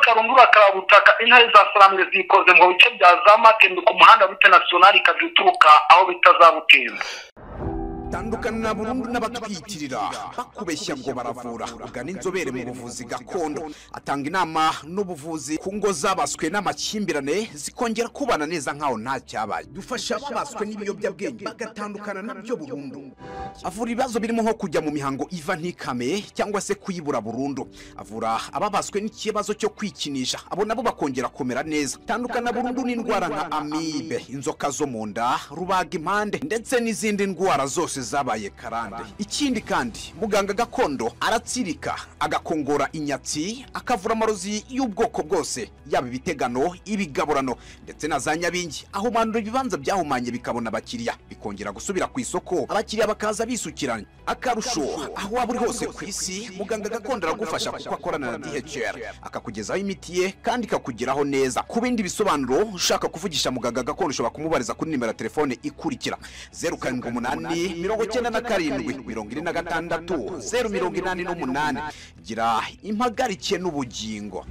karundura karabutaka intare za saramwe zikoze ngo bice bya za makembe ku muhanda bita nasiyonari ikaza ituruka aho bita za butembo tandukana burundu n'abakwiyitirira bakubeshya ngo baravura ugana inzobere mu buvuzi gakondo atanga inama n'ubuvuzi ku ngo zabaswe n'amakimbirane zikongera kubana neza nk'aho nta cyabaye dufasha ababaswe n'ibiyobyabwenge bagatandukana nabyo burundu avura ibibazo birimo nko kujya mu mihango iva ntikame cyangwa se kuyibura burundu avura ababaswe n'ikibazo cyo kwikinisha abo nabo bakongera kumera neza tandukana burundu n'indwara nka amibe inzoka zo mu nda rubaga impande ndetse n'izindi ndwara zose zabaye karande ikindi kandi muganga gakondo aratsirika agakongora inyatsi akavura amarozi y'ubwoko bwose yaba ibitegano ibigaburano ndetse na za nyabingi ahumanura ibibanza byahumanye bikabona abakiriya bikongera gusubira ku isoko abakiriya bakaza bisukiranya akarusho aho waba uri hose ku isi muganga gakondo aragufasha kuko akorana na dhr akakugezaho imiti ye kandi ikakugeraho neza ku bindi bisobanuro ushaka kuvugisha muganga gakondo ushobora kumubariza kuri nimero ya telefone ikurikira zeru karindwi umunani mirongo icyenda na karindwi mirongo ine na gatandatu zeru mirongo inani n'umunani gira impagarike n'ubugingo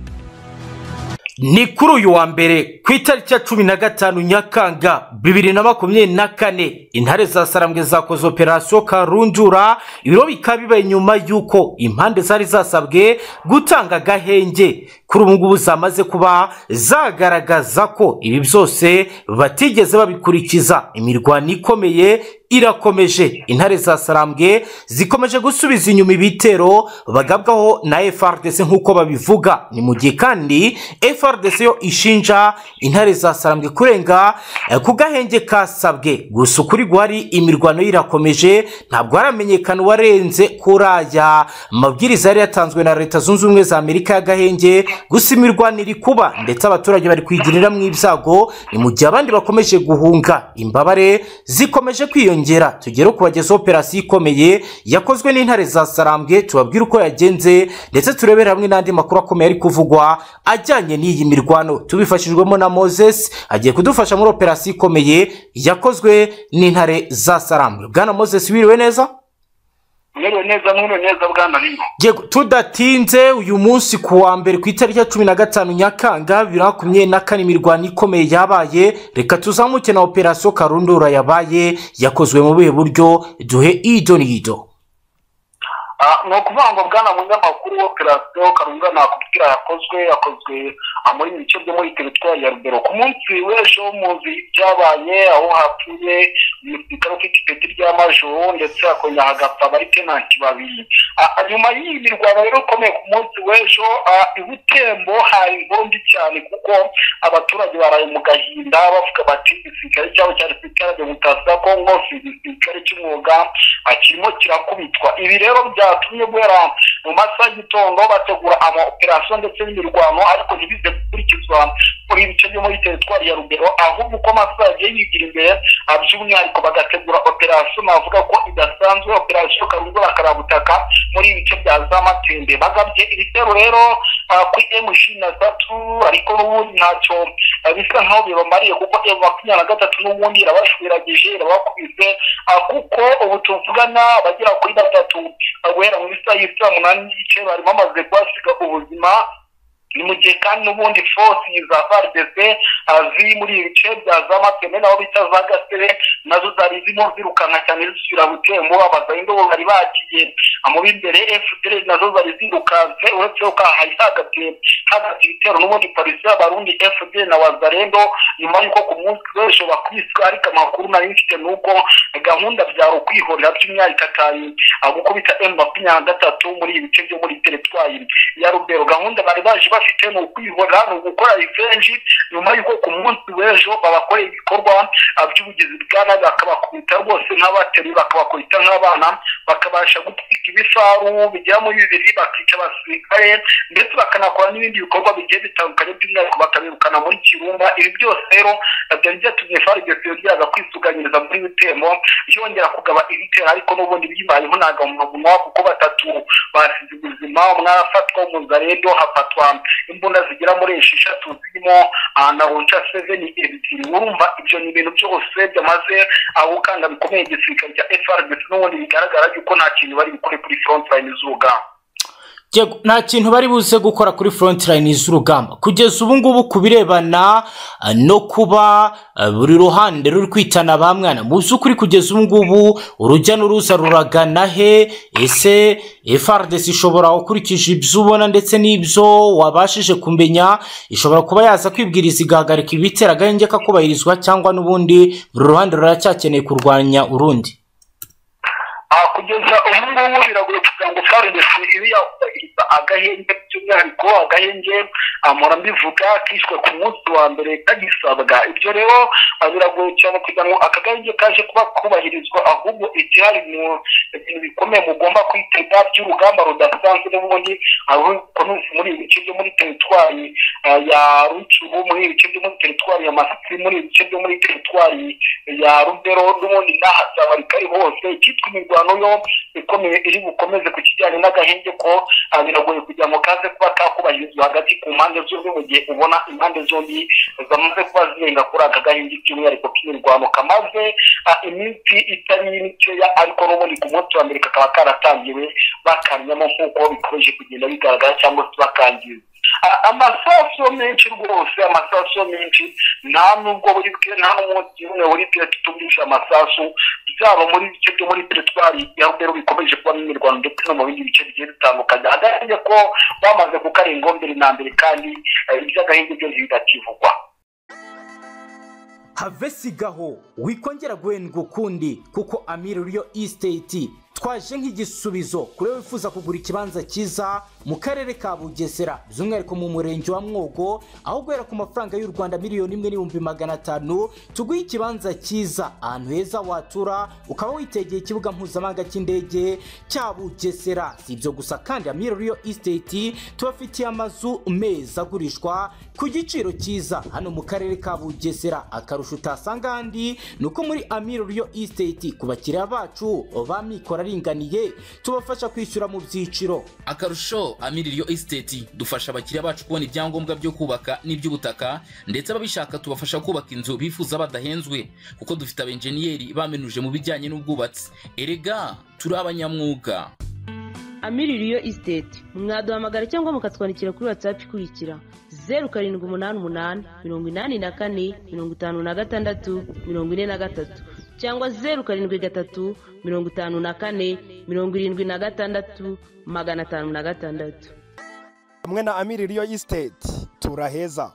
ni kuri uyu wa mbere ku itariki ya cumi na gatanu nyakanga bibiri na makumyabiri na kane intare za sarambwe zakoze operasiyo karundura ibiro bikaba bibaye nyuma y'uko impande zari zasabwe gutanga agahenge kuri ubu ngubu zamaze kuba zagaragaza ko ibi byose batigeze babikurikiza imirwano ikomeye irakomeje intare za sarambwe zikomeje gusubiza inyuma ibitero bagabwaho na FRDC nk'uko babivuga ni mu gihe kandi FRDC yo ishinja intare za sarambwe kurenga eh, ku gahenge kasabwe gusa ukuri guhari imirwano irakomeje ntabwo haramenyekana uwarenze kuri aya mabwiriza yari yatanzwe na leta zunze ubumwe za amerika y'agahenge gusa imirwano iri kuba ndetse abaturage bari kwigiriramo ibyago ni mu gihe abandi bakomeje guhunga imbabare zikomeje kwiyongera kwiyongera tugere kubagezaho operasiyo ikomeye yakozwe n'intare za sarambwe tubabwire uko yagenze ndetse turebere hamwe n'andi makuru akomeye ari kuvugwa ajyanye n'iyi mirwano tubifashijwemo na moses agiye kudufasha muri operasiyo ikomeye yakozwe n'intare za sarambwe bwana moses wiriwe neza mwiriwe neza mwiriwe neza bwana nino yego tudatinze uyu munsi ku wa mbere ku itariki ya cumi na gatanu nyakanga bibiri na makumyabiri na kane imirwano ikomeye yabaye reka tuzamuke na operasiyo karundura yabaye yakozwe mu buhe buryo duhe ido n'ido Ah, ni ukuvuga ngo bwana munyamakuru operasiyo karunga nakubwira yakozwe yakozwe ah, muri ibice byo muri teritwari ya rubero ku munsi w'ejo muzi byabaye aho hapfuye umusirikare ufite ipeti rya majoro ndetse hakongera hagapfa baritenanti babiri Ah, nyuma y'iyi mirwano rero ikomeye ku munsi w'ejo ah, i butembo hari ingondi cyane kuko abaturage baraye mu gahinda bavuga bati igisirikare cyabo cyari ku ikarage mutasi ya kongo si igisirikare cy'umwuga ah, kirimo kirakubitwa ibi rero bya byatumye guhera mu masaha y'igitondo bategura amaoperasiyo ndetse n'imirwano ariko ntibize gukurikizwa muri ibice byo muri teritwari ya rugero ahubwo uko amasaha yagiye yigira imbere by'umwihariko bagategura operasiyo navuga ko idasanzwe operasiyo karungura karabutaka muri ibi bice bya za matembe bagabye ibitero rero ku emu ishirini na tatu ariko n'ubundi ntacyo bisa nk'aho bibamariye kuko emu makumyabiri na gatatu n'ubundi irabashwiragije irabakubise kuko ubu tuvugana abagera kuri batatu guhera mu isaha y'isaha umunani n'igice bari bamaze kuhasiga ubuzima ni mu gihe kandi n'ubundi force za FARDC ziri muri ibi bice bya za Mateme naho bita za Gasere nazo zari zirimo zirukana cyane zisubira Butembo abazayindo bari bagiye mu b'imbere FDL nazo zari zirukanse uretse ko hari hagabye hagabye ibitero n'ubundi polisi y'abarundi FDL na Wazarendo nyuma y'uko ku munsi w'ejo bakubiswe ariko amakuru nari mfite ni uko gahunda byari ukwihorera by'umwihariko atari gukubita M makumyabiri na gatatu muri ibi bice byo muri teritwari ya Rubero gahunda bari baje bafite ni ukwihora ni ugukora revenge nyuma y'uko ku munsi w'ejo babakoreye ibikorwa by'ubugizi bwa nabi bakabakubita rwose nk'abateri bakabakubita nk'abana bakabasha gutwika ibifaru bigera muri bibiri bakica abasirikare ndetse bakanakora n'ibindi bikorwa bigiye bitandukanye by'umwihariko bakabirukana muri kirumba ibi byose rero byari byatumye farg yongeraga kwisuganyiriza muri bitemo yongera kugaba ibitero ariko n'ubundi bibayeho ntabwo mu kuko batatu basize ubuzima umwe arafatwa umuzarendo hafatwa imbunda zigera muri esheshatu zirimo na ronca seveni ebyiri urumva ibyo ni ibintu byose byamaze gukanga bikomeye igisirikare cya frdc n'ubundi bigaragara yuko nta kintu bari bukore kuri front line z'urugamba Yego, nta kintu bari buze gukora kuri front line z'urugamba kugeza ubu ngubu ku birebana eh, no kuba eh, buri ruhande ruri kwitana ba mwana mu by'ukuri kugeza ubu ngubu urujya n'uruza ruragana he ese FRDC ishobora ukurikije ibyo ubona ndetse n'ibyo wabashije kumenya ishobora kuba yaza kwibwiriza igahagarika ibitera agahenge kakubahirizwa cyangwa n'ubundi buri ruhande ruracyakeneye kurwanya urundi Ah, kugeza ubu ngubu biragoye kugira ngo FARDC ibe yakubahiriza agahenge by'umwihariko agahenge amora mbivuga kishwe ku munsi wa mbere kagisabwa ibyo rero ah, biragoye cyane kugira ngo aka gahenge kaje kuba kubahirizwa ahubwo igihari mu ibintu bikomeye mugomba kwitega by'urugamba rudasanzwe n'ubundi ahubwo ni muri ibi bice byo muri teritwari ah, ya rucubu muri ibi bice byo muri teritwari ya masisi muri ibi bice byo muri teritwari ya rubero n'ubundi n'ahazabarikari hose icyitwa imirwano yo ikomeye iri bukomeze ku kijyanye n'agahenge ko ah, biragoye kugira ngo kaze kuba kakubahirizwa hagati ku mpande zombi mu gihe ubona impande zombi zamaze kuba zirenga kuri aka gahenge by'umwihariko k'imirwano kamaze ah, iminsi itari mikeya ariko n'ubundi ku munsi wa mbere kakaba karatangiwe bakamyamo nk'uko bikomeje kugenda bigaragara cyangwa se bakangiza A- amasasu menshi rwose amasasu menshi nta nubwo buri bwe nta n'umunsi umwe buri bwe tutumvisha amasasu byaba muri bice byo muri teritwari ya rubero bikomeje kuba imirwano ndetse no mu bindi bice bigiye bitandukanye agahenge ko bamaze kukarenga mbere na mbere kandi eh, iby'agahenge byose bitakivugwa havesigaho wikongera guhendwa ukundi kuko amiri uriyo isiteti twaje nk'igisubizo kuri we wifuza kugura ikibanza cyiza mu karere ka bugesera by'umwihariko mu murenge wa mwogo aho guhera ku mafaranga y'u rwanda miliyoni imwe n'ibihumbi magana atanu tuguhe ikibanza cyiza ahantu heza watura ukaba witegeye ikibuga mpuzamahanga cy'indege cya bugesera si ibyo gusa kandi amiri uriyo isiteti tubafitiye amazu meza agurishwa ku giciro cyiza hano mu karere ka bugesera akarusho utasanga ahandi ni uko muri amiri riyo isiteti ku bakiriya bacu ba mikoro aringaniye tubafasha kwishyura mu byiciro akarusho amiririyo esiteti dufasha abakiriya bacu kubona ibyangombwa byo kubaka n'iby'ubutaka ndetse ababishaka tubafasha kubaka inzu bifuza badahenzwe kuko dufite abenjeniyeri bamenuje mu bijyanye n'ubwubatsi erega turi abanyamwuga amiririyo isiteti mwaduhamagara cyangwa mukatwandikira kuri watsapu ikurikira zeru karindwi umunani umunani mirongo inani na kane mirongo itanu na gatandatu mirongo ine na gatatu cyangwa zeru karindwi gatatu mirongo itanu na kane mirongo irindwi na gatandatu magana atanu na gatandatu hamwe na amiri riyo isiteti turaheza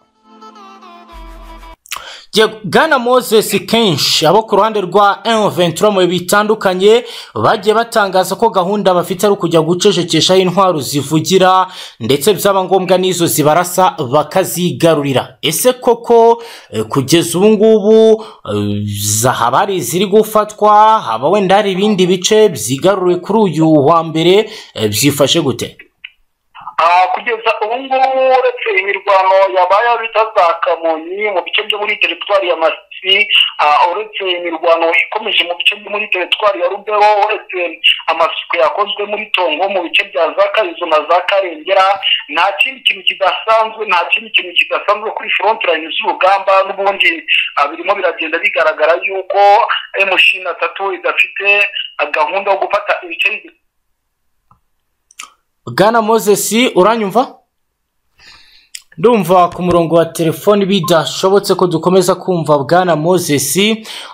Yego, bwana moses kenshi abo ku ruhande rwa M23 mu bihe bitandukanye bagiye batangaza ko gahunda bafite ari ukujya gucecekeshaho intwaro zivugira ndetse byaba ngombwa n'izo zibarasa bakazigarurira ese koko eh, kugeza ubu ngubu eh, za- haba hari iziri gufatwa haba wenda hari ibindi bice byigaruriwe kuri uyu wa mbere eh, byifashe gute Ah, kugeza ubu ngubu uretse imirwano yabaye bita za kamonyi mu bice byo muri teritwari ya masisi ah, uretse imirwano ikomeje mu bice byo muri teritwari ya rubero uretse amasuku yakozwe muri tongo mu bice bya za karizo na za karengera nta kindi kintu kidasanzwe nta kindi kintu kidasanzwe kuri front line z'urugamba n'ubundi ah, birimo biragenda bigaragara yuko emushini atatu idafite ah, gahunda yo gufata ibice bigize bwana moses uranyumva ndumva ku murongo wa telefoni bidashobotse ko dukomeza kumva bwana moses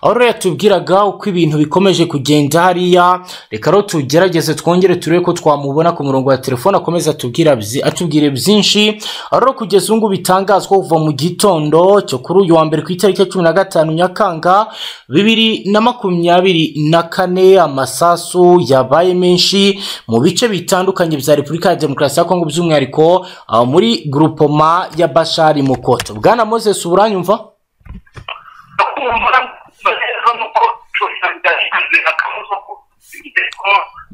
aho rero yatubwiraga uko ibintu bikomeje kugenda hariya reka rero tugerageze twongere turebe ko twamubona ku murongo wa telefoni akomeza atubwira byi- atubwire byinshi aho rero kugeza ubu ngubu bitangazwa kuva mu gitondo cyo kuri uyu wa mbere ku itariki ya cumi na gatanu nyakanga bibiri na makumyabiri na kane amasasu yabaye menshi mu bice bitandukanye bya repubulika ya demokarasi ya kongo by'umwihariko ah, muri grupoma ya bashari mukoto bwana moses buranyumva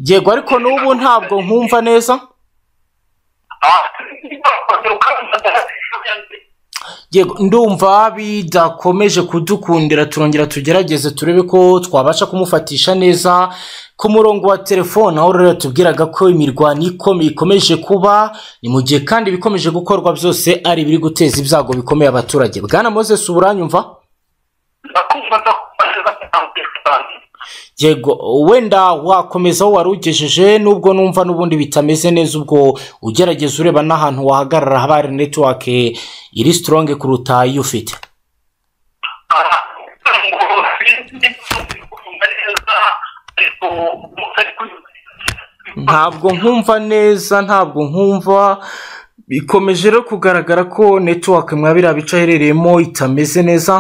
yego ariko n'ubu ntabwo nkumva neza yego ndumva bidakomeje kudukundira turongera tugerageze turebe ko twabasha kumufatisha neza ku murongo wa telefone aho rero yatubwiraga ko imirwano ikomeye ikomeje kuba ni mu gihe kandi ibikomeje gukorwa byose ari ibiri guteza ibyago bikomeye abaturage bwana moses uburanyumva yego wenda wakomeza aho wari ugejeje nubwo numva n'ubundi bitameze neza ubwo ugerageza ureba n'ahantu wahagarara haba hari netiwake iri sitoronge kuruta iyo ufite ntabwo nkumva neza ntabwo nkumva bikomeje rero kugaragara ko netiwake mwa biriya bice aherereyemo itameze neza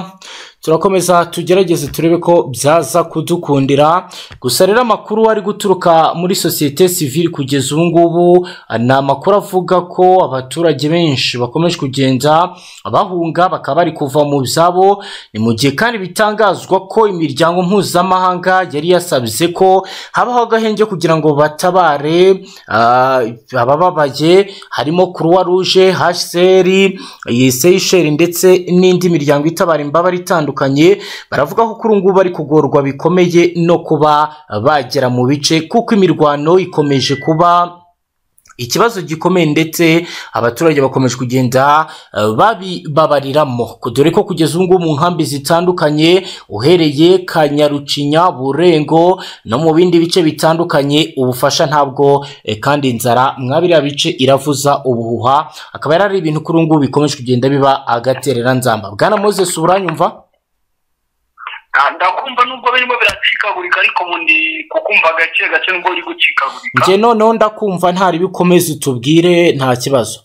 turakomeza tugerageze turebe ko byaza kudukundira gusa rero amakuru ari guturuka muri sosiyete sivili kugeza ubu ngubu ni amakuru avuga ko abaturage benshi bakomeje kugenda bahunga bakaba bari kuva mu byabo ni mu gihe kandi bitangazwa ko imiryango mpuzamahanga yari yasabye ko habaho agahenge kugira ngo batabare ah, abababaye harimo kuruwa ruje haseri seyisheri ndetse n'indi miryango itabara imbabare itandukanye baravuga ko kuri ubu ngubu bari kugorwa bikomeye no kuba bagera mu bice kuko imirwano ikomeje kuba ikibazo gikomeye ndetse abaturage bakomeje kugenda eh, babibabariramo dore ko kugeza ubu ngubu mu nkambi zitandukanye uhereye kanyarucinya burengo no mu bindi bice bitandukanye ubufasha ntabwo eh, kandi inzara mwa biriya bice iravuza ubuhuha akaba yari ari ibintu kuri ubu ngubu bikomeje kugenda biba agatereranzamba bwana moses uranyumva ndakumva nubwo birimo biracikagurika ariko ubundi kukumva gake gake nubwo biri gucikagurika njye noneho ndakumva ntari bikomeze utubwire nta kibazo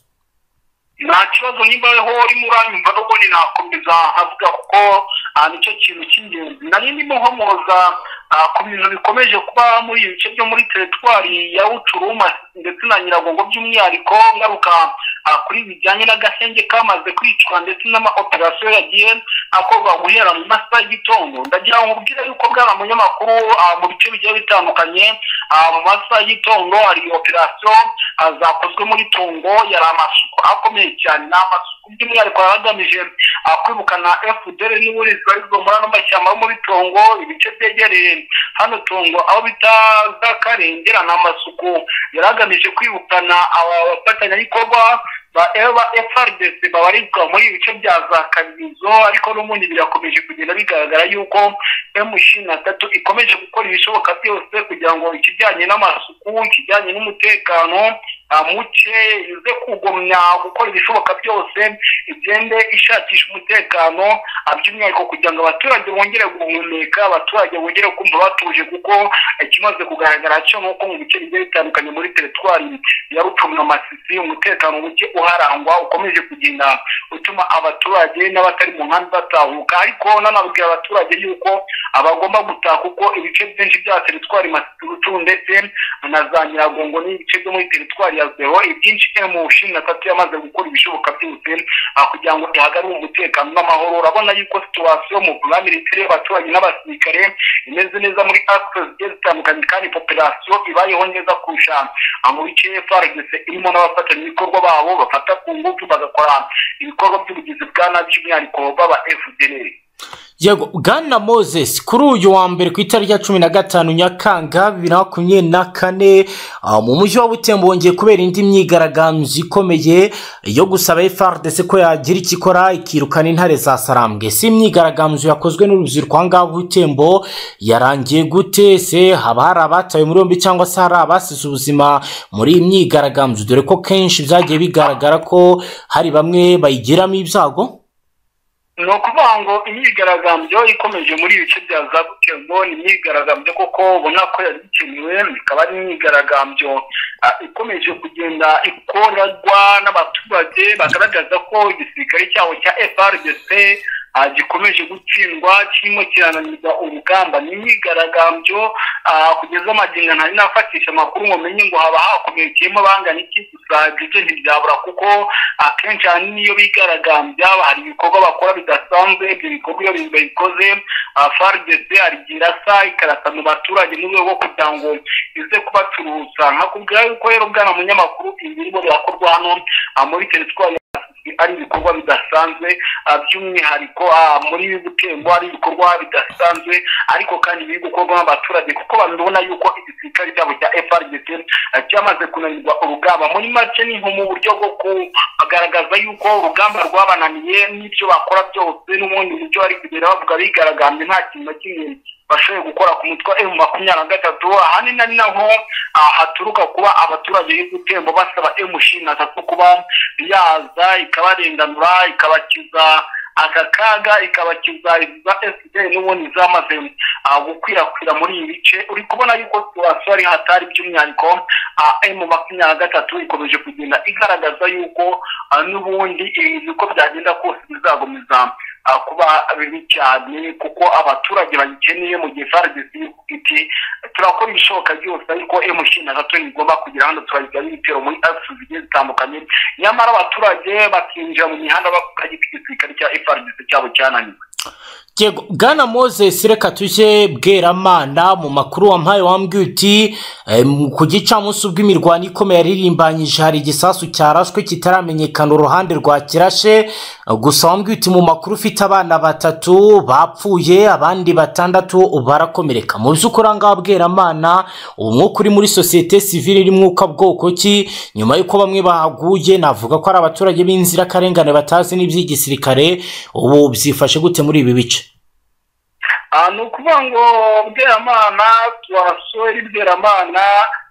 nta kibazo nimba ho urimo uranyumva nubwo ni nakomeza nkavuga kuko ah, nicyo kintu cy'ingenzi nari ndimo nkomoza ah, ku bintu bikomeje kuba muri ibi bice byo muri teritwari ya uturuma ndetse na nyiragongo by'umwihariko ngaruka ah, kuri bijyanye n'agahenge kamaze kwicwa ndetse n'amaoperasiyo yagiye akorwa guhera mu masaha y'igitondo ndagira ngo ubwire yuko bwaba munyamakuru ah, mu bice bigiye bitandukanye ah, mu masaha y'igitondo hari operasiyo ah, zakozwe muri tungo yari amasuku akomeye cyane ni amasuku by'umwihariko yaragamije ah, kwirukana fdr n'uburinzi barizwa muri ano mashyamba yo muri tungo ibice byegereye hano tungo aho bita za karengera ni amasuku yari agamije kwirukana aba bafatanyabikorwa ba eba frdc babarizwa muri ibi bice bya za karizo ariko n'ubundi birakomeje kugenda bigaragara yuko emushini atatu ikomeje gukora ibishoboka byose kugira ngo ikijyanye n'amasuku ikijyanye n'umutekano ah, muke ize kugumya gukora ibishoboka byose igende ishakisha umutekano ah, by'umwihariko kugira ngo abaturage bongere guhumeka abaturage bongere kumva batuje kuko ikimaze kugaragara cyo ni uko mu bice bigiye bitandukanye muri teritwari ya rupfu na masisi umutekano muke uharangwa ukomeje kugenda utuma abaturage n'abatari mu nkambi batahuka ariko nanabwira abaturage yuko abagomba gutaha kuko ibice byinshi bya teritwari masisi rucu ndetse na za nyiragongo n'ibice byo muri teritwari ya zero ibyinshi emu cumi na tatu yamaze gukora ibishoboka byose ah, kugira ngo ihagarure umutekano n'amahoro urabona yuko situwasiyo mu bwa militari y'abaturage n'abasirikare imeze neza muri akisi zigiye zitandukanye kandi popirasiyo ibayeho neza kurusha ah, mu bice faregese irimo n'abafatanyabikorwa babo bafata ku ngufu bagakora ibikorwa by'ubugizi bwa nabi by'umwihariko baba fdr yego bwana moses kuri uyu wa mbere ku itariki ya cumi na gatanu nyakanga bibiri na makumyabiri na kane ah, mu mujyi wa butembo hongeye kubera indi myigaragambyo ikomeye yo gusaba frdc ko yagira icyo ikora ikirukana intare za sarambwe si imyigaragambyo yakozwe n'urubyiruko aha ngaha butembo yarangiye gute se haba hari abatawe muri yombi cyangwa se hari abasize ubuzima muri iyi myigaragambyo dore ko kenshi byagiye bigaragara ko hari bamwe bayigiramo ibyago ni ukuvuga ngo imyigaragambyo ikomeje muri ibi bice bya za butembo ni imyigaragambyo koko ubona ko yari ikenewe ikaba ari imyigaragambyo ah, ikomeje kugenda ikorwa n'abaturage bagaragaza ko igisirikare cyabo cya frdc ah, gikomeje gutsindwa kirimo kirananiza urugamba ni imyigaragambyo ah, kugeza amagingo ntari nafatisha amakuru ngo menye ngo haba hakomerekeyemo bangana iki gusa ibyo ntibyabura kuko akenshi ahanini iyo bigaragambya hari ibikorwa bakora bidasanzwe ibyo bikorwa iyo babikoze faridese arigira asa ikarasa mu baturage mu rwego rwo kugira ngo ize kubaturuza nkakubwira yuko rero bwana munyamakuru ibirimo birakorwa hano ah, muri teritwari ya ari ibikorwa bidasanzwe ah, by'umwihariko ah, muri butembo ari ibikorwa bidasanzwe ariko kandi biri gukorwa n'abaturage kuko babibona yuko igisirikare cyabo cya frdc ah, cyamaze kunanirwa urugamba muri make ni nko mu buryo bwo kugaragaza yuko urugamba rwabananiye n'ibyo bakora byose n'ubundi buryo bari kugenda bavuga bigaragambye nta kintu na kimwe bashoboye gukora ku mutwe wa emu makumyabiri na gatatu ahanini ari naho ah, haturuka kuba abaturage b'ubutembo basaba emu ishirini na tatu kuba yaza ikabarenganura ikabakiza aka kaga ikabakiza iza fpr n'ubundi zamaze ah, gukwirakwira muri ibi bice uri kubona yuko situwasiyo ari hatari by'umwihariko emu makumyabiri na gatatu ikomeje kugenda igaragaza yuko ah, n'ubundi ibi uko byagenda kose bizagomeza ah, kuba bibi cyane kuko abaturage bayikeneye mu gihe faragisi iti turakora ibishoboka byose ariko emu ishirini na gatatu ntigomba kugira hano turayigaba ibitero muri afurika zigiye zitandukanye nyamara abaturage bakinjira mu mihanda bakajya igisirikare cya faragisi cyabo cyananiwe Yego, Bwana Moses reka tujye bweramana mu makuru wampaye wambwiye uti eh, mu- ku gicamunsi ubwo imirwano ikomeye yaririmbanyije hari igisasu cyarashwe kitaramenyekana uruhande rwa kirashe gusa wambwiye uti mu makuru ufite abana batatu bapfuye abandi batandatu barakomereka mu by'ukuri aha ngaha bweramana uwo mwuka uri muri sosiyete sivile iri mwuka bwoko ki nyuma y'uko bamwe bahaguye navuga ko ari abaturage b'inzirakarengane batazi n'iby'igisirikare ubu byifashe gute muri ibi bice Ah, ni ukuvuga ngo bweramana twasore bweramana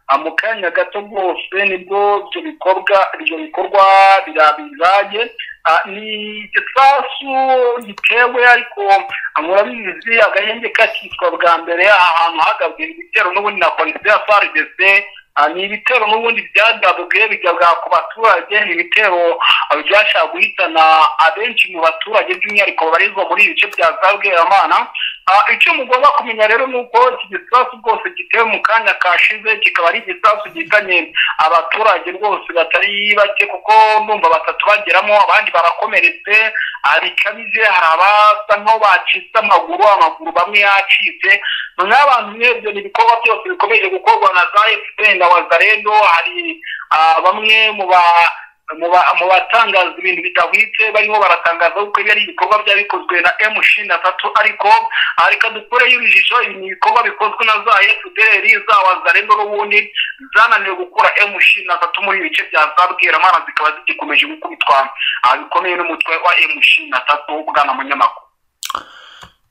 ah, mu kanya gato rwose nibwo ibyo bikorwa ibyo bikorwa birabizage ni igisasu gitewe ariko ah, murabizi agahenge kakitwa bwa mbere ahantu hagabwe ibitero n'ubundi na komisiyo ya faridese Ah, ni ibitero n'ubundi byagabwe bigabwa ku baturage ni ibitero ah, byashaka guhitana abenshi mu baturage by'umwihariko babarizwa muri ibi bice bya za bweramana Ah, icyo mugomba kumenya rero ni uko iki gisasu rwose gitewe mu kanya kashize kikaba ari igisasu gihitanye abaturage rwose batari bake kuko ndumva batatu bageramo abandi barakomeretse ah, bikabije hari abasa nkaho bacitse amaguru amaguru bamwe yacitse noneho abantu mwebwe ni ibikorwa byose bikomeje gukorwa na za fpr na wazarendo hari ah, bamwe mu ba mu ba- mu batangaza ibintu bidahwitse barimo baratangaza ko ibi ari ibikorwa byari bikozwe na m ishirini na tatu ariko ah, reka dukureyo ibijisho ibi ni ibikorwa bikozwe na za fpr za wazarendo n'ubundi zananiwe gukura m ishirini na tatu muri ibi bice bya za bweramana zikaba zigikomeje gukubitwa ah, bikomeye n'umutwe wa m ishirini na tatu bwana munyamakuru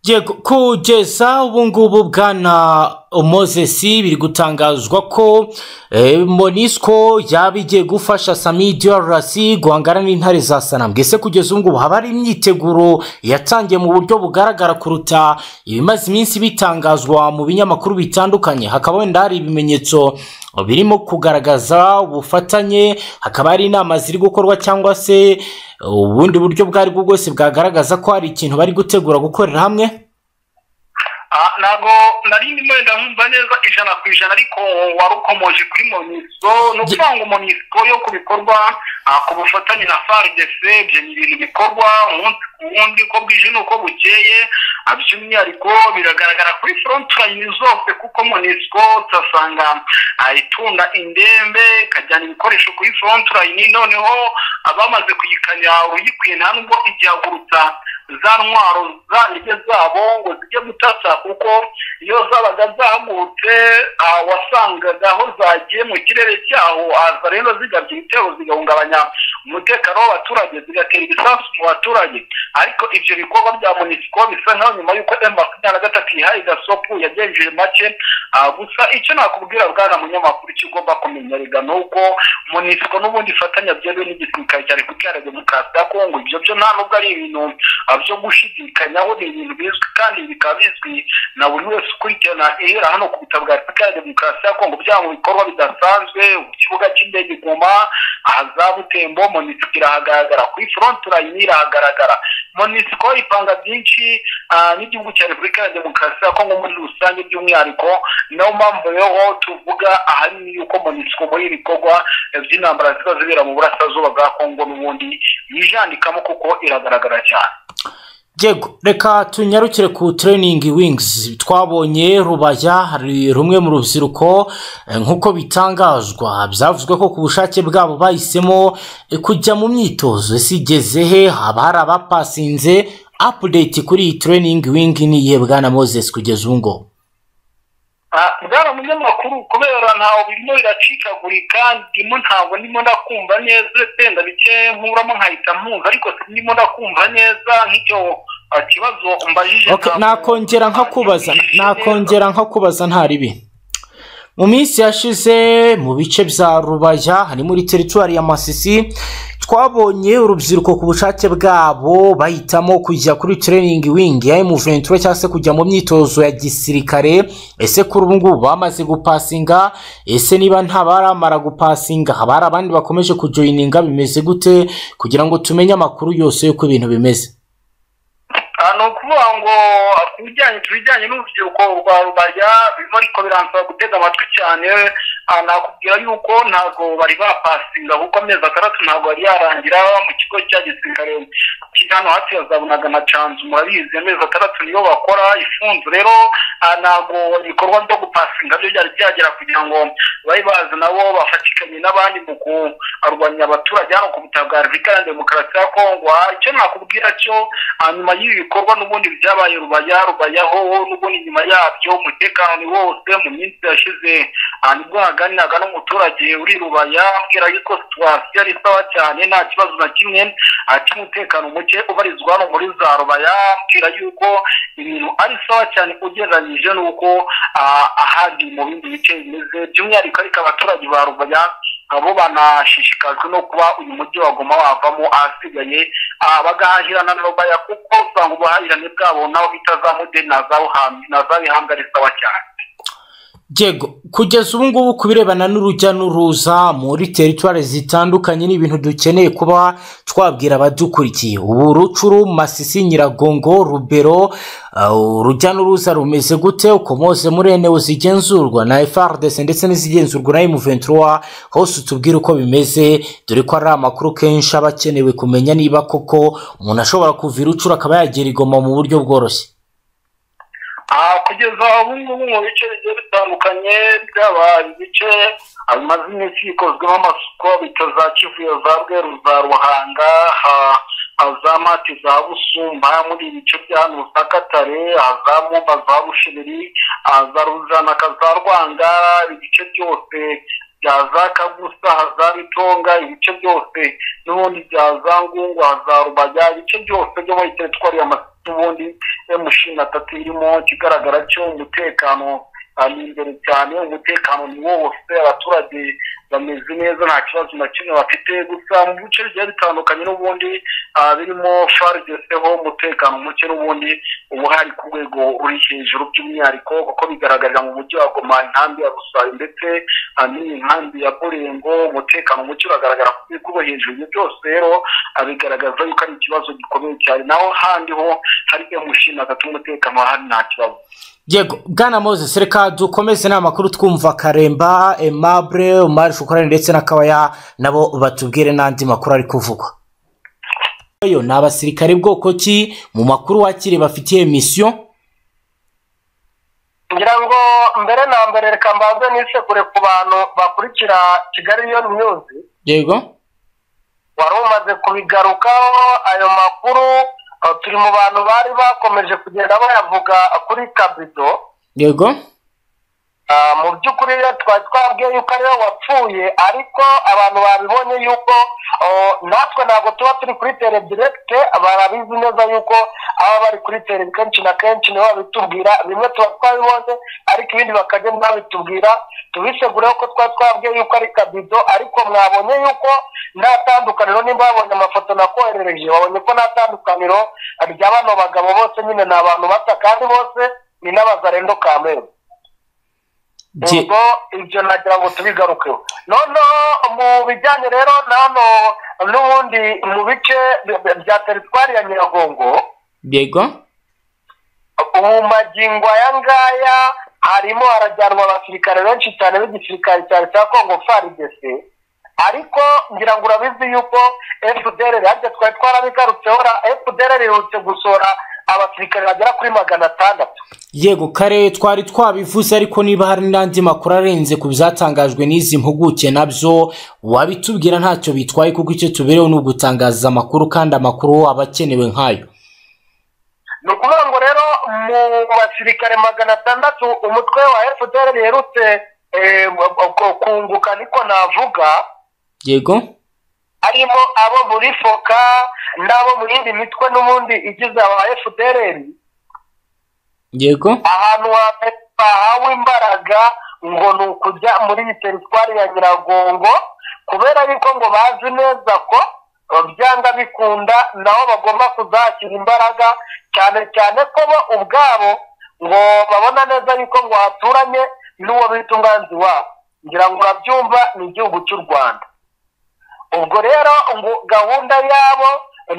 Yego, kugeza ubu ngubu bwana moses biri gutangazwa ko eh, monisco yaba igiye gufasha sami drc guhangana n'intare za sanambwe ese kugeza ubu ngubu haba hari imyiteguro yatangiye mu buryo bugaragara kuruta ibimaze iminsi bitangazwa mu binyamakuru bitandukanye hakaba wenda hari ibimenyetso birimo kugaragaza ubufatanye hakaba hari inama ziri gukorwa cyangwa se ubundi buryo bwo aribwo bwose bwagaragaza ko hari ikintu bari gutegura gukorera hamwe Ah, ntabwo nari ndimo ndamwumva neza ijana ku ijana ariko wari ukomoje kuri moniso ni ukuvuga ngo moniso yo ku bikorwa ah, ku bufatanye na frdc ibyo ni ibintu bikorwa umunsi ku wundi uko bwije n'uko bukeye Ah, by'umwihariko biragaragara kuri frontline zose kuko moniso utasanga ah, itunda indembe ikajyana ibikoresho kuri frontline noneho abamaze kuyikanira uruyikwiye nta nubwo igihagurutsa za ntwaro zanjye zabo ngo zijye gutasa kuko iyo zabaga zahagurutse ah, wasangaga aho zagiye mu kirere cyaho aza rero zigabye ibitero zigahungabanya umutekano w'abaturage zigatera ibisasu mu baturage ariko ibyo bikorwa bya munisiko bisa nkaho nyuma y'uko emu makumyabiri na gatatu ihaye gasopu yagenjeje make ah, gusa icyo nakubwira bwana munyamakuru icyo ugomba kumenya rega ni uko munisiko n'ubundi ifatanya byemewe n'igisirikare cya repubulika iharanira demokarasi ya kongo ibyo byo nta nubwo ari ibintu ah, byo gushidikanyaho ni ibintu bizwi kandi bikaba bizwi na buri wese ukurikirana ihera hano ku butaka bwa repubulika ya demokarasi ya kongo byaba mu bikorwa bidasanzwe ku kibuga cy'indege iguma ahaza butembo monisiko irahagaragara kuri frontline irahagaragara monisiko ipanga byinshi ah, n'igihugu cya repubulika ya demokarasi ya kongo muri rusange by'umwihariko niyo mpamvu rero tuvuga ahanini yuko monisiko muri ibi bikorwa eh, by'intambara ziba zibera mu burasirazuba bwa kongo n'ubundi yijandikamo kuko iragaragara cyane Yego, reka tunyarukire ku training wings twabonye rubaya hari rumwe mu rubyiruko eh, nk'uko bitangazwa byavuzwe ko ku bushake bwabo bahisemo eh, kujya mu myitozo sigeze he haba hari abapasinze update kuri iyi training wing ni iyihe bwana moses kugeza ubu ngubu Ah, bwana munyamakuru kubera ntawe birimo biracikagurika ndimo ntabwo ndimo ndakumva neza uretse ndabike nkuramo nkahita mpunga ariko ndimo ndakumva neza nk'icyo ikibazo mbajije Okay, ntabwo- nakongera nkakubaza nakongera nkakubaza ntari ibi mu minsi yashize mu bice bya rubaya hari muri teritwari ya masisi twabonye urubyiruko ku bushake bwabo bahitamo kujya kuri tereyiningi wingi ya emuventura cyangwa se kujya mu myitozo ya gisirikare ese kuri ubu ngubu bamaze gupasinga ese niba nta baramara gupasinga haba hari abandi bakomeje kujoyininga bimeze gute kugira ngo tumenye amakuru yose y'uko ibintu bimeze Ah, ni ukuvuga ngo ku bijyanye ku bijyanye n'urubyiruko rwa rubaya birimo ariko biransaba gutega amatwi cyane ah, nakubwira yuko ntabwo bari bapasinga kuko amezi atandatu ntabwo yari yarangira mu kigo cya gisirikare kiri hano hafi ya za bunaga na canzu murabizi amezi atandatu niyo bakora ifunze rero ah, ntabwo ibikorwa byo gupasinga byo byari byagera kugira ngo bari bazi nabo bafatikanye n'abandi mu kurwanya abaturage hano ku butaka bwa repubulika ya demokarasi ya kongo Ah, icyo nakubwira cyo hanyuma y'ibi bikorwa n'ubundi byabaye rubaya rubayaho n'ubundi nyuma yabyo umutekano ni wose mu minsi yashize ah, nibwo haganiraga n'umuturage uri rubaya ambwira yuko situwasiyo ari sawa cyane nta kibazo na kimwe ah, cy'umutekano muke ubarizwa hano muri za rubaya ambwira yuko ibintu ari sawa cyane ugereranyije n'uko ah, ahandi mu bindi bice bimeze by'umwihariko ariko abaturage ba rubaya abo banashishikajwe no kuba uyu mujyi wagoma wavamo ahasigaye ah, bagahahirana na rubaya kuko usanga ubuhahirane bwabo nabo bita za mudeni na za Ruhande- na za bihanga ari sawa cyane Diego, kugeza ubu ngubu ku birebana n'urujya n'uruza muri teritwari zitandukanye ni ibintu dukeneye kuba twabwira abadukurikiye ubu rucuru masisi nyiragongo rubero uh, urujya n'uruza rumeze gute ukomose muri enewe zigenzurwa na frdc ndetse n'izigenzurwa na emuventura hose utubwire uko bimeze dore ko ari amakuru kenshi aba akenewe kumenya niba koko umuntu ashobora kuva i rucuru akaba yagera igoma mu buryo bworoshye Ah, kugeza ubu ngubu mu bice bigiye bitandukanye byaba ibice ah, bimaze iminsi bikozwemo amasuku bita za kivuyo za bweru za ruhanga ha- ha za mati za busumba muri ibi bice bya hano za katare ha za mumba za bushiriri ha za ruzanaka za rwanga ibice byose bya za kagusa ha za bitonga ibice byose n'ubundi bya za ngungwa za rubaya ibice byose byo muri teritwari ya masuku ubundi emu ishirini na tatu irimo ikigaragara cyo umutekano ah, ni imbere cyane umutekano ni wose abaturage bameze neza nta kibazo na kimwe bafite gusa mu bice bigiye bitandukanye n'ubundi ah, birimo farigeseho umutekano muke n'ubundi ubu hari ku rwego uri hejuru by'umwihariko kuko bigaragarira mu mujyi wa goma inkambi ya rusayo ndetse ah, n'iyi nkambi ya burengo umutekano muke uragaragara ku rwego rwo hejuru ibyo byose rero ah, bigaragaza yuko ari ikibazo gikomeye cyane naho handi ho hari emushini atatu umutekano hano nta kibazo yego bwana moses reka dukomeze ni amakuru twumva karemba emabure umari shukorani ndetse na kabaya nabo batubwire n'andi makuru ari kuvugwa Oyo ni abasirikare bwoko ki mu makuru wakiri bafitiye misiyo ngira ngo mbere na mbere reka mbanze nisekure ku bantu bakurikira kigali riyoni myuzi yego wari umaze kubigarukaho ayo makuru eh, turi mu bantu bari bakomeje kugenda bayavuga kuri kabido yego Ah, mu by'ukuri rero twari twabwiye yuko ariwe wapfuye ariko abantu babibonye yuko oh, natwe ntabwo tuba turi kuri terediregite barabizi neza yuko aba bari kuri tele kenshi na kenshi nibo babitubwira bimwe tuba twabibonye ariko ibindi bakagenda babitubwira tubisegureho ko twari twabwiye yuko ari kabido ariko mwabonye yuko nta tandukaniro nimba babonye amafoto nakoherereje babonye ko nta tandukaniro rya bano bagabo bose nyine ni abantu bata kandi bose ni n'abazarendo kamere Je- ubwo ibyo nagira ngo tubigarukeho noneho mu bijyanye rero nano n'ubundi mu bice bi- bya teritwari ya nyiragongo yego ubu magingo aya ngaya harimo harajyanwa abasirikare benshi cyane b'igisirikare cyane cya kongo frdc ariko ngira ngo urabizi yuko fdr harya twari twarabigarutseho fdr iherutse gusohora abasirikare bagera kuri magana atandatu yego kare twari twabivuze ariko niba hari n'andi makuru arenze ku byatangajwe n'izi mpuguke nabyo wabitubwira ntacyo bitwaye kuko icyo tubereho ni ugutangaza amakuru kandi amakuru aba akenewe nk'ayo ni ukuvuga ngo rero mu basirikare magana atandatu umutwe wa fdr riherutse eh, ku- kunguka niko navuga yego arimo abo muri foka n'abo mu yindi mitwe n'ubundi igize aba fpr yego ahantu hambere bahawe imbaraga ngo ni ukujya muri iyi teritwari ya nyiragongo kubera yuko ngo bazi neza ko byanga bikunda nabo bagomba kuzashyira imbaraga cyane cyane ko bo ubwabo ngo babona neza yuko ngo haturanye n'uwo bita umwanzi wabo ngira ngo urabyumva ni igihugu cy'u rwanda ubwo rero ngo gahunda yabo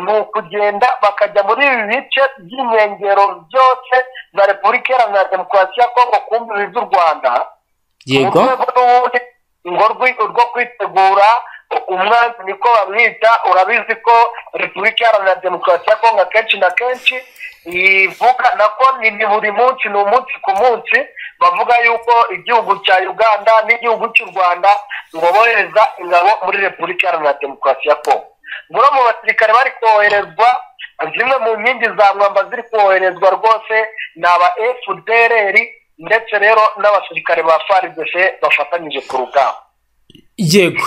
ni ukugenda bakajya muri ibi bice by'inkengero byose za repubulika iharanira demokarasi ya kongo ku mbibi z'u rwanda mu yego rwego n'ubundi ngo rwi- rwo kwitegura umwanzi niko bamwita urabizi ko repubulika iharanira demokarasi ya kongo akenshi na kenshi ivuga nako ni ni buri munsi ni umunsi ku munsi bavuga yuko igihugu cya uganda n'igihugu cy'u rwanda ngo bohereza ingabo muri repubulika iharanira demokarasi ya kongo muri mu basirikare bari koherezwa zimwe mu nkingi za mwamba ziri koherezwa rwose ni aba fdr ndetse rero n'abasirikare ba frdc bafatanyije ku rugamba yego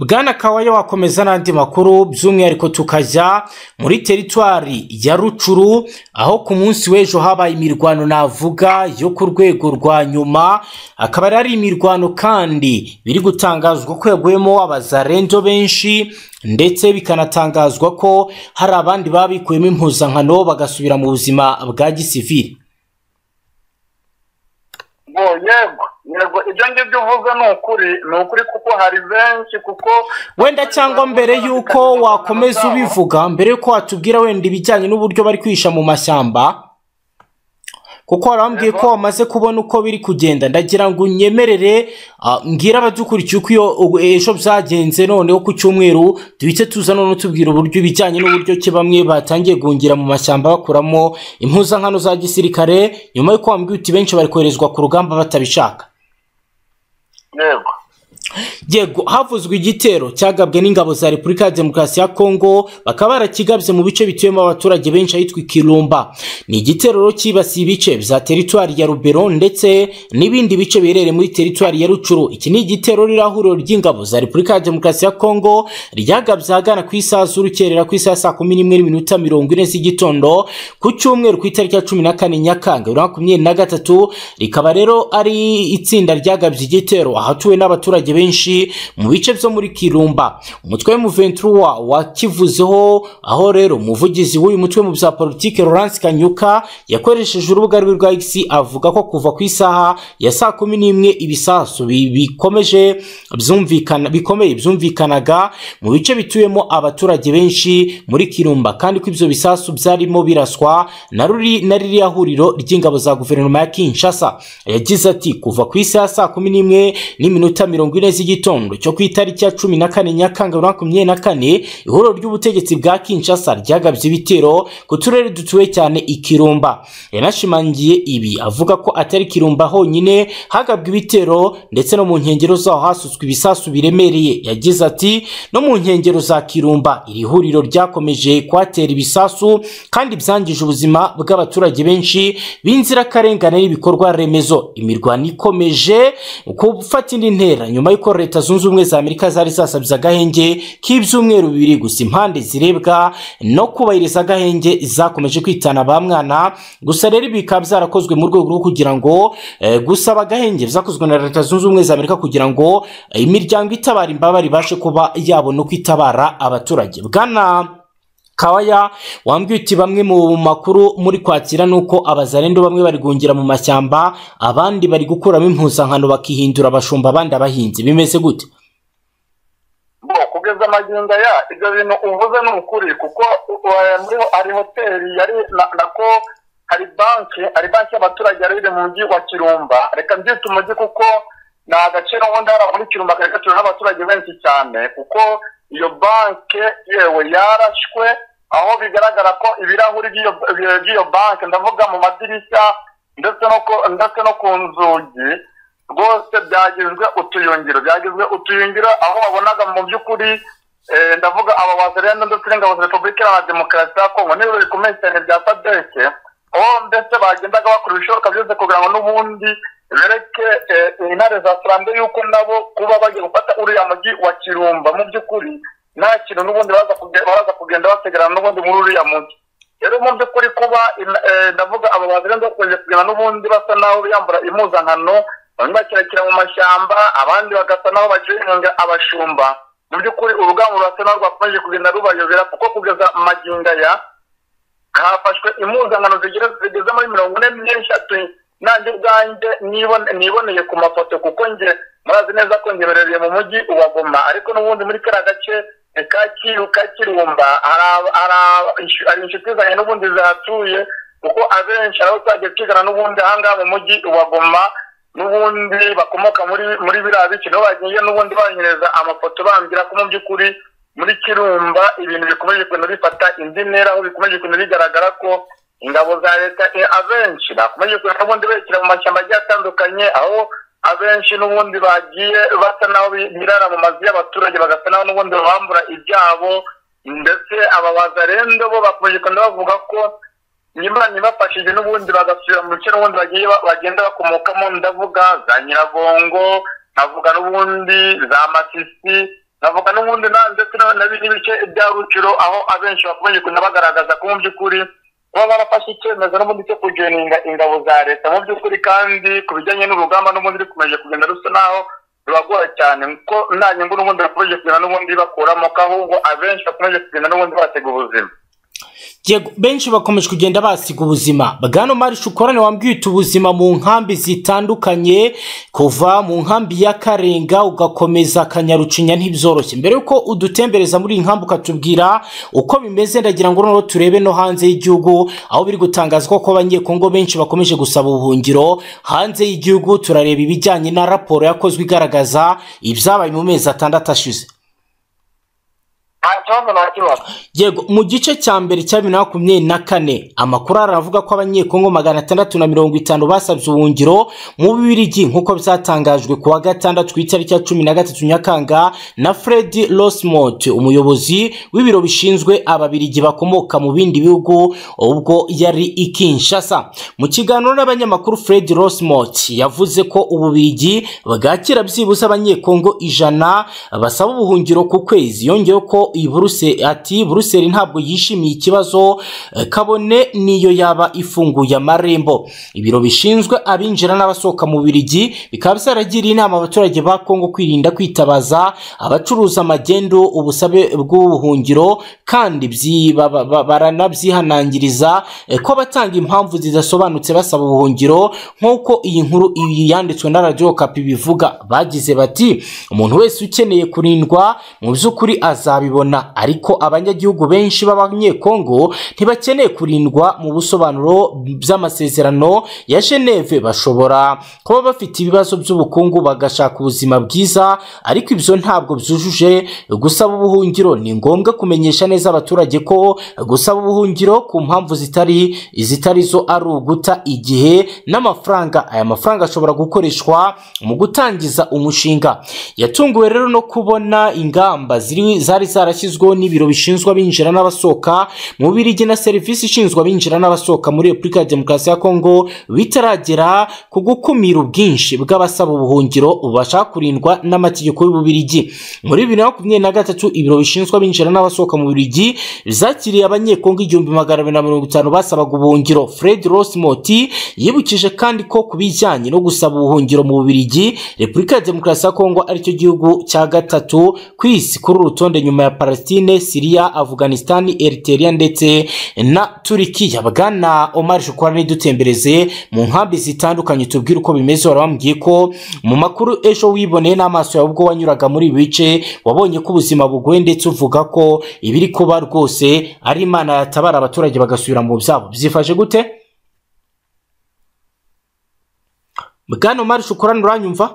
bwana kawaya wakomeza n'andi makuru by'umwihariko tukajya muri teritwari ya rucuru aho ku munsi w'ejo habaye imirwano navuga yo ku rwego rwa nyuma akaba yari ari imirwano kandi biri gutangazwa ko yaguyemo abazarendo benshi ndetse bikanatangazwa ko hari abandi babikuyemo impuzankano bagasubira mu buzima bwa gisivili ngo yego yego ibyo ngibyo uvuze ni ukuri ni ukuri kuko hari benshi kuko wenda cyangwa mbere y'uko wakomeza ubivuga mbere y'uko watubwira wenda ibijyanye n'uburyo bari kwihisha mu mashyamba kuko warambwiye ko wamaze kubona uko biri kugenda ndagira ngo unyemerere ah, mbwire abadukurikiye uko iyo ubu- ejo byagenze noneho ku cyumweru duhite tuza noneho tubwira uburyo ibijyanye n'uburyo ki bamwe batangiye guhungira mu mashyamba bakuramo impuzankano za gisirikare nyuma y'uko wambwiye uti benshi bari koherezwa ku rugamba batabishaka yego yego havuzwe igitero cyagabwe n'ingabo za repubulika ya demokarasi ya kongo bakaba barakigabye mu bice bituyemo abaturage benshi ahitwa ikirumba ni igitero rero cyibasiye ibice bya teritwari ya rubero ndetse n'ibindi bice biherereye muri teritwari ya rucuru iki ni igitero ririho ihuriro ry'ingabo za repubulika ya demokarasi ya kongo ryagabye ahagana ku isaha z'urukerera ku isaha ya saa kumi n'imwe n'iminota mirongo ine z'igitondo ku cyumweru ku itariki ya cumi na kane nyakanga bibiri na makumyabiri na gatatu rikaba rero ari itsinda ryagabye igitero ahatuwe n'abaturage benshi mu bice byo muri kirumba umutwe w'umuventura wakivuzeho aho rero umuvugizi w'uyu mutwe mu bya politiki Laurence Kanyuka yakoresheje urubuga rwe rwa X avuga ko kuva ku isaha ya saa kumi n'imwe ibisasu bi- bikomeje byumvikana bikomeye byumvikanaga mu bice bituyemo abaturage benshi muri kirumba kandi ko ibyo bisasu byarimo biraswa na ruri na ririya huriro ry'ingabo za guverinoma ya Kinshasa yagize ati kuva ku isaha ya saa kumi n'imwe n'iminota mirongo ine z'igitondo cyo ku itariki ya cumi na kane nyakanga bibiri na makumyabiri na kane ihuriro ry'ubutegetsi bwa Kinshasa ryagabye ibitero ku turere dutuwe cyane ikirumba yanashimangiye ibi avuga ko atari kirumba honyine hagabwe ibitero ndetse no mu nkengero zaho hasutswe ibisasu biremereye yagize ati no mu nkengero za kirumba iri huriro ryakomeje kwatera ibisasu kandi byangije ubuzima bw'abaturage benshi b'inzirakarengane n'ibikorwa remezo imirwano ikomeje gufata indi ntera nyuma y'uko leta zunze ubumwe za amerika zari zasabye agahenge k'ibyumweru bibiri gusa impande zirebwa no kubahiriza agahenge zakomeje kwitana ba mwana gusa rero ibi bikaba byarakozwe mu rwego rwo kugira ngo eh, gusaba agahenge byakozwe na leta zunze ubumwe za amerika kugira ngo eh, imiryango itabara imbabare ibashe kuba yabona uko itabara abaturage bwana Kawaya wambwiye uti bamwe mu makuru muri kwakira ni uko abazarendo bamwe bari guhungira mu mashyamba abandi bari gukuramo impuzankano bakihindura abashumba abandi abahinzi bimeze gute ngo kugeza amagingo aya ibyo bintu uvuze ni ukuri kuko ubu hariho hari hoteli yari na- nako hari banki hari banki y'abaturage yari iri mu mujyi wa kirumba reka mbyite umujyi kuko ni agace n'ubundi hari muri kirumba kari gatuwe n'abaturage benshi cyane kuko iyo banki yewe yarashwe aho bigaragara ko ibirahuri by'iyo- by'iyo banki ndavuga mu madirishya ndetse no ku- ndetse no ku nzugi rwose byagizwe utuyungiro byagizwe utuyungiro aho babonaga mu by'ukuri eh, ndavuga aba bazarenda ndetse n'ingabo za repubulika iharanira demokarasi ya kongo n'ibiro bikomeye cyane bya sadeke aho ndetse bagendaga bakora ibishoboka byose kugira ngo n'ubundi bereke eh, intare za sarambe yuko nabo kuba bagiye gufata uriya mujyi wa kirumba mu by'ukuri nta kintu n'ubundi baza kugenda baza kugenda bategerana n'ubundi muri uriya munsi rero mu by'ukuri kuba in- eh, ndavuga aba bantu rero bakunze kugenda n'ubundi basa naho biyambura impuzankano bamwe bakirakira mu mashyamba abandi bagasa naho bagihinga abashumba mu by'ukuri urugamba rurasa naho rwakomeje kugenda rubayobera kuko kugeza magingo aya hafashwe impuzankano zigera zigeze muri mirongo ine n'eshatu nanjye ubwanjye nibone- niboneye ku mafoto kuko nge murazi neza ko ngeberereye mu mujyi wa goma ariko n'ubundi muri kariya gace eh, ka kiru ka kirumba hari aba- hari aba- inshu- hari inshuti zanjye n'ubundi zihatuye kuko abenshi aho twagiye twigana n'ubundi ahangaha mu mujyi wa goma n'ubundi bakomoka muri muri biriya bice nibo bagiye n'ubundi banyereza amafoto bambwira ko mu by'ukuri muri kirumba ibintu bikomeje kugenda bifata indi ntera aho bikomeje kugenda bigaragara ko ingabo za leta eh, abenshi bakomeje kugenda n'ubundi berekera mu mashyamba agiye atandukanye aho abenshi n'ubundi bagiye basa naho bi- birara mu mazu y'abaturage bagasa naho n'ubundi babambura ibyabo ndetse aba bazarendo bo bakomeje kugenda bavuga ko nyimana ibafashije n'ubundi bagasubira mu bice n'ubundi bagiye ba- bagenda bakomokamo ndavuga za nyiragongo nkavuga n'ubundi za masisi nkavuga n'ubundi na ndetse na- na bi- n'ibice bya ruciro aho abenshi bakomeje kugenda bagaragaza ko mu by'ukuri kuba barafashe icyemezo n'ubundi cyo kujoininga ingabo za leta mu by'ukuri kandi ku bijyanye n'urugamba n'ubundi rukomeje kugenda rusa naho rubagora cyane ko nta nyungu n'ubundi bakomeje kugenda n'ubundi bakuramo ko ahubwo abenshi bakomeje kugenda n'ubundi batega ubuzima Yego, benshi bakomeje kugenda basiga ubuzima bwana marisha ukorane wambwita ubuzima mu nkambi zitandukanye kuva mu nkambi ya karenga ugakomeza kanyarucinya ntibyoroshye mbere y'uko udutembereza muri iyi nkambi ukatubwira uko bimeze ndagira ngo noneho turebe no hanze y'igihugu aho biri gutangazwa ko abanyekongo benshi bakomeje gusaba ubuhungiro hanze y'igihugu turareba ibijyanye na raporo yakozwe igaragaza ibyabaye mu mezi atandatu ashize nta kibazo nta kibazo yego mu gice cya mbere cya bibiri na makumyabiri na kane amakuru aravuga ko abanyekongo magana atandatu na mirongo itanu basabye ubuhungiro mu bibirigi nk'uko byatangajwe ku wa gatandatu ku itariki ya cumi na gatatu nyakanga na fred rosmont umuyobozi w'ibiro bishinzwe ababirigi bakomoka mu bindi bihugu ubwo yari i kinshasa mu kiganiro n'abanyamakuru fred rosmont yavuze ko ububirigi bwakira byibuze abanyekongo ijana basaba ubuhungiro ku kwezi yongeyeho ko iyi Buruse- ati buruseli ntabwo yishimiye ikibazo eh, kabone niyo yaba ifunguye amarembo ibiro bishinzwe abinjira n'abasohoka mu birigi bikaba byaragiriye inama abaturage ba kongo kwirinda kwitabaza abacuruza magendu ubusabe bw'ubuhungiro kandi byi- ba- ba- ba- baranabyihanangiriza eh, ko batanga impamvu zidasobanutse basaba ubuhungiro nk'uko iyi nkuru iyi yanditswe na radiyo kapi bivuga bagize bati umuntu wese ukeneye kurindwa mu by'ukuri azabibona ariko abanyagihugu benshi b'abanyekongo ntibakeneye kurindwa mu busobanuro by'amasezerano ya geneve bashobora kuba bafite ibibazo by'ubukungu bagashaka ubuzima bwiza ariko ibyo ntabwo byujuje gusaba ubuhungiro ni ngombwa kumenyesha neza abaturage ko gusaba ubuhungiro ku mpamvu zitari zitari zo ari uguta igihe n'amafaranga aya mafaranga ashobora gukoreshwa mu gutangiza umushinga yatunguwe rero no kubona ingamba ziri zari zarashyizweho n'ibiro bishinzwe abinjira n'abasohoka mu birigi na serivisi ishinzwe abinjira n'abasohoka muri repubulika ya demokarasi ya kongo bitaragera ku gukumira ubwinshi bw'abasaba ubuhungiro bashaka kurindwa n'amategeko y'ububirigi muri bibiri na makumyabiri na gatatu ibiro bishinzwe abinjira n'abasohoka mu birigi zakiriye abanyekongo igihumbi magana abiri na mirongo itanu basabaga ubuhungiro fred rosmoti yibukije kandi ko ku bijyanye no gusaba ubuhungiro mu bubirigi repubulika ya demokarasi ya kongo aricyo gihugu cya gatatu ku isi kuri uru rutonde nyuma ya palestine siriya afganisitani eriteriya ndetse na turikiya bwana omar shukura ntidutembereze mu nkambi zitandukanye tubwire uko bimeze wari wambwiye ko mu makuru ejo wiboneye n'amaso yawe ubwo wanyuraga muri ibi bice wabonye ko ubuzima bugoye ndetse uvuga ko ibiri kuba rwose ari imana yatabara abaturage bagasubira mu byabo byifashe gute bwana omar shukura nturanyumva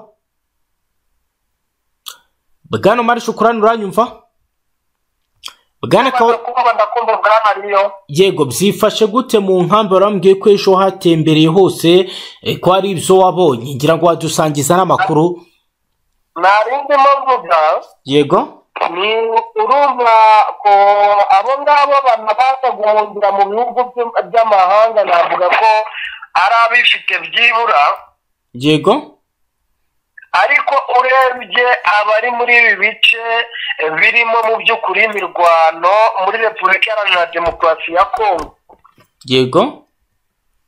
bwana omar shukura nturanyumva bwana kawa kuba ndakumva bwanariyo yego byifashe gute mu nkambi warambwiye ko ejo hatembereye hose eh, ko ari ibyo wabonye ngira ngo wadusangiza n'amakuru narindimo mvuga yego ni urumva ko abo ngabo banabasha guhungira mu bihugu by- by'amahanga navuga ko ari abifite byibura yego ariko urebye abari muri ibi bice birimo mu by'ukuri imirwano muri repubulika iharanira demokarasi ya kongo yego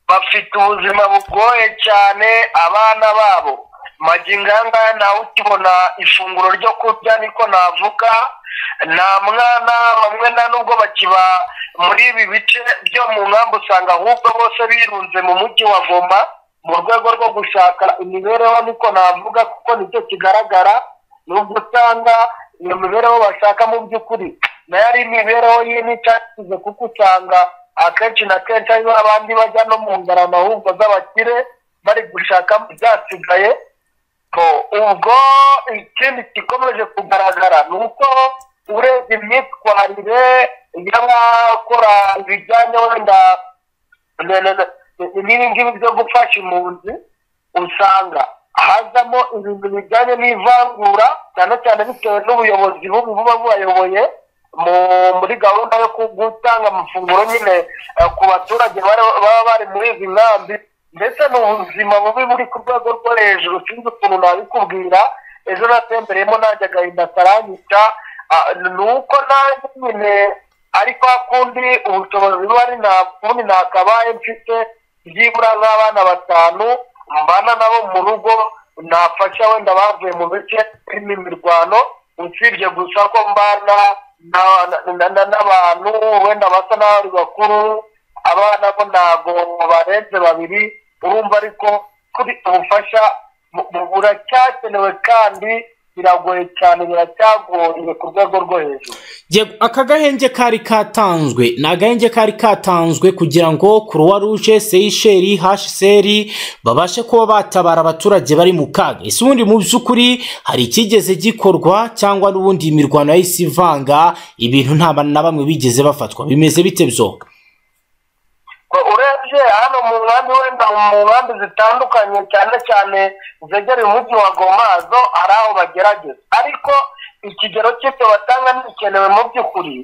bafite ubuzima bugoye cyane abana babo maginganga nawe ukibona ifunguro ryo kurya niko navuga nta mwana bamwe nta nubwo bakiba muri ibi bice byo mu nkambi usanga ahubwo bose birunze mu mujyi wa goma mu rwego rwo gushaka imibereho niko navuga kuko nicyo kigaragara ni ubwo usanga iyo mibereho bashaka mu by'ukuri nayo ari imibereho y'imitasize kuko usanga akenshi na kenshi ariho abandi bajya no mu ngarama ahubwo z'abakire bari gushaka byasigaye ubwo ikindi gikomeje kugaragara ni uko urebye imyitwarire y'abakora ibijyanye wenda n'ibi ngibi byo gufasha impunzi usanga hazamo ibintu bijyanye n'ivangura cyane cyane bitewe n'ubuyobozi bubi buba bubayoboye muri gahunda yo gutanga amafunguro nyine ku baturage baba bari muri izi nkambi ndetse n'ubuzima bubi buri ku rwego rwo hejuru sinzi ukuntu nabikubwira ejo natembereyemo nanjye agahinda karanyica ni uko nanjye nyine ariko hakundi ubushobozi buba ari nta kundi ntakabaye mfite byibura nk'abana batanu mbana nabo mu rugo nafasha wenda bavuye mu bice birimo imirwano usibye gusa ko mbana n'abantu wenda basa n'abari bakuru abana bo ntabwo barenze babiri urumva ariko kuri ubufasha buracyakenewe kandi biragoye cyane biracyagoye ku rwego rwo hejuru aka gahenge kari katanzwe ni agahenge kari katanzwe kugira ngo kuruwa ruje seyisheri hasheri babashe kuba batabara abaturage bari mu kaga ese ubundi mu by'ukuri hari icyigeze gikorwa cyangwa n'ubundi imirwano yahise ivanga ibintu nta na bamwe bigeze bafatwa bimeze bite byo urebye hano mu nkambi wenda mu nkambi zitandukanye cyane cyane zegereye umujyi wa gomazo hari aho bagerageza ariko ikigero cy'ibyo batanga ntibikenewe mu by'ukuri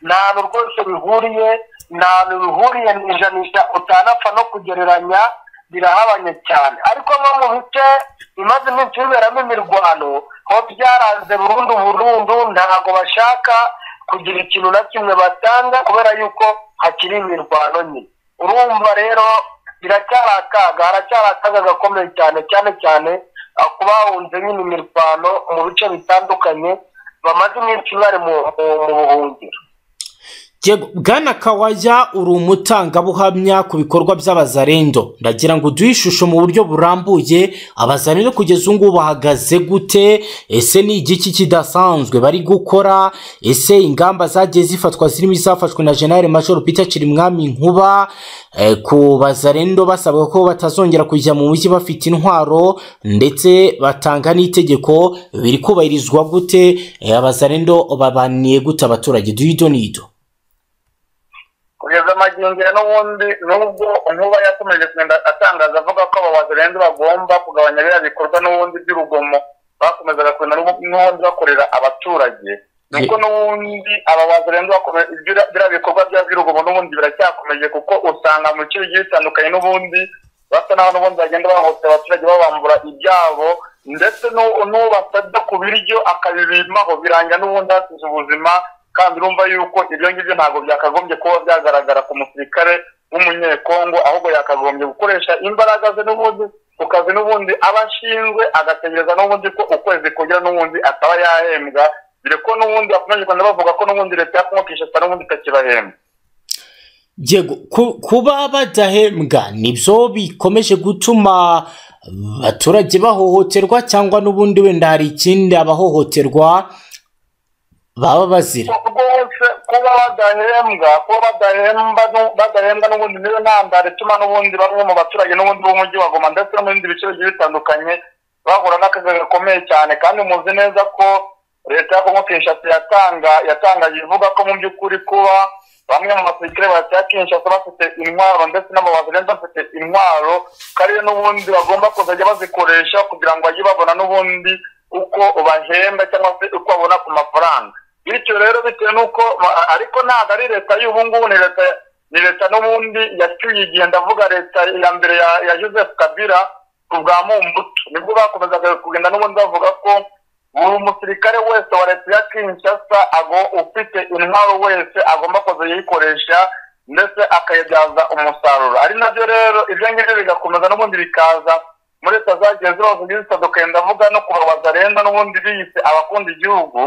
nta hantu rwose bihuriye nta hantu bihuriye mu ijanisha utanapfa no kugereranya birahabanye cyane ariko nko mu bice bimaze iminsi biberamo imirwano ho byaranze burundu burundu ntabwo bashaka kugira ikintu na kimwe batanga kubera yuko hakiri imirwano nyine urumva rero biracyari akaga haracyari akaga gakomeye cyane cyane cyane ku bahunze nyine imirwano mu bice bitandukanye bamaze iminsi bari mu buhungiro bwana kawajya uri umutangabuhamya ku bikorwa by'abazarendo ndagira ngo uduhe ishusho mu buryo burambuye abazarendo kugeza ubu ngubu bahagaze gute ese ni igiki kidasanzwe bari gukora ese ingamba zagiye zifatwa zirimo izafashwe na jenali major peter kirimwami nkuba ku bazarendo basabwa ko batazongera kujya mu mujyi bafite intwaro ndetse batanga n'itegeko biri kubahirizwa gute abazarendo babaniye gute abaturage duhe idonido kugeza amagingiro n'ubundi nubwo nkuba yakomeje kugenda atangaza avuga ko ababazi renze bagomba kugabanya biriya bikorwa n'ubundi by'urugomo bakomezaga kugenda n'ubundi bakorera abaturage nuko n'ubundi ababazi renze biriya bikorwa by'urugomo n'ubundi biracyakomeje kuko usanga mu bice bigiye bitandukanye n'ubundi basa n'aho n'ubundi bagenda bahotera abaturage babambura ibyabo ndetse n'ubasabye ku biryo akabibimaho birangira n'ubundi hasize ubuzima kandi urumva yuko ibyo ngibyo ntabwo byakagombye kuba byagaragara ku musirikare w'umunyekongo ahubwo yakagombye gukoresha imbaraga ze n'ubundi ku kazi n'ubundi aba ashinzwe agategereza n'ubundi ko ukwezi kugira n'ubundi akaba yahembwa dore ko n'ubundi bakomeje kugenda bavuga ko n'ubundi leta yakumva kwishyura n'ubundi itakibahembwa yego kuba badahembwa nibyo bikomeje gutuma abaturage bahohoterwa cyangwa n'ubundi wenda hari ikindi abahohoterwa baba bazira rwose kuba badahembwa kuba badahemba badahembwa n'ubundi niyo ntandaro ituma n'ubundi bamwe mu baturage n'ubundi b'umujyi wa goma ndetse no mu bindi bice bigiye bitandukanye bahura n'akaga gakomeye cyane kandi muzi neza ko leta ya kongo kinshasa yatanga yatangaje ivuga ko mu by'ukuri kuba bamwe mu basirikare ba kinshasa bafite intwaro ndetse n'amabazirenze bafite intwaro ko ariyo n'ubundi bagomba kuzajya bazikoresha kugira ngo bajye babona n'ubundi uko bahemba cyangwa se uko babona ku mafaranga bityo rero bitewe n'uko ariko ntabwo ari leta y'ubu ngubu ni leta ni leta n'ubundi yacyuye igihe ndavuga leta ya mbere ya joseph kabira ubwa mumbuto nibwo bakomezaga kugenda n'ubundi bavuga ko buri musirikare wese wa leta ya kinshasa ago ufite intwaro wese agomba kuzayikoresha ndetse akayibyaza umusaruro ari nabyo rero ibyo ngibyo bigakomeza n'ubundi bikaza muri leta zagiye zibavuga ibisa dukenda avuga no kubabaza renda n'ubundi biyise abakunda igihugu